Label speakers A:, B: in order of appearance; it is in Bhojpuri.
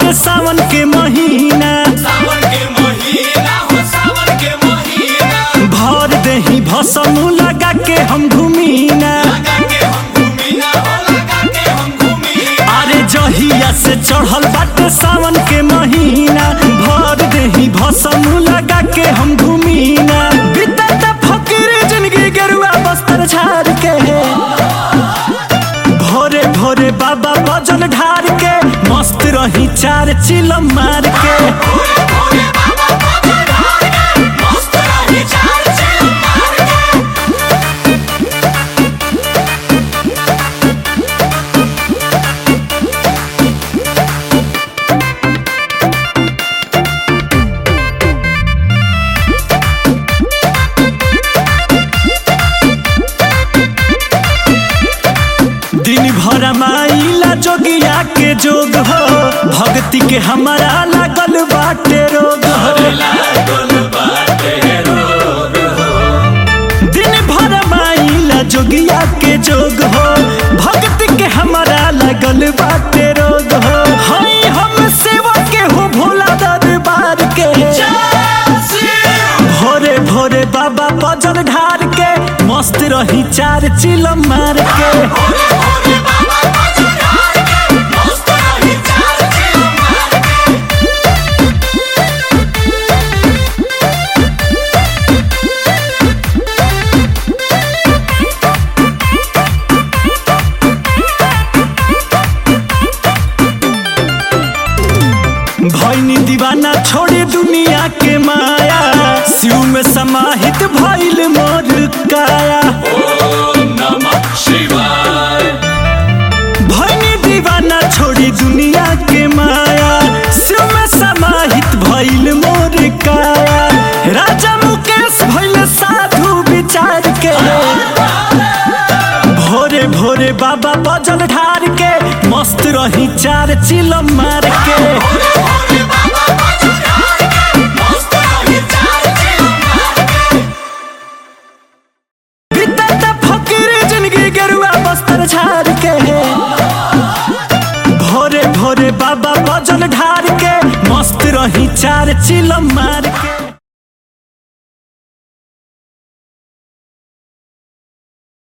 A: बाटे सावन के महीना
B: सावन के महीना हो सावन के महीना
A: भर देही भसम लगा के हम घूमीना
B: लगा के हम घूमीना हो लगा के हम घूमीना
A: अरे जहिया से चढ़ल बाटे सावन के महीना भर देही भसम लगा के हम घूमीना बीतता फकीर जिंदगी गेरुआ बस्तर झाड़ के भोरे भोरे बाबा बजल ढार के मस्त रही चार चिलम मार के
B: भोरे भोरे बाबा बजल ढाल के मस्त रही चाल चिल मार के
A: दिन भर माइला जोगिया के जोग हो भक्ति के हमारा लागल बाटे रोग हो
B: लागल बाटे रोग
A: दिन भर माइला जोगिया के जोग हो भक्ति के हमारा लागल बाटे रोग हो हई हम सेवा के हो भोला दरबार के भोरे भोरे बाबा बजल ढार के मस्त रही चार चिलम मार के
B: भोरे भोरे बाबा बजल ढाल के मस्त रही चाल चिल मार के
A: भैनी दीवाना छोड़े दुनिया के माया शिव में समाहित भइल मोर काया
B: ओम नमः शिवाय
A: भैनी दीवाना छोड़ी दुनिया के माया शिव में समाहित भइल मोर काया राजा मुकेश भइल साधु विचार के भोरे भोरे बाबा बजल ढार के मस्त रही चार चिलम मार के
B: भोरे भोरे बाबा बजल ढाल के मस्त रही चाल चिल मार के
A: बीतता फकीर जिंदगी गेरुआ बस्तर झाड़ के भोरे भोरे बाबा बजल ढार के मस्त रही चार चिलम मार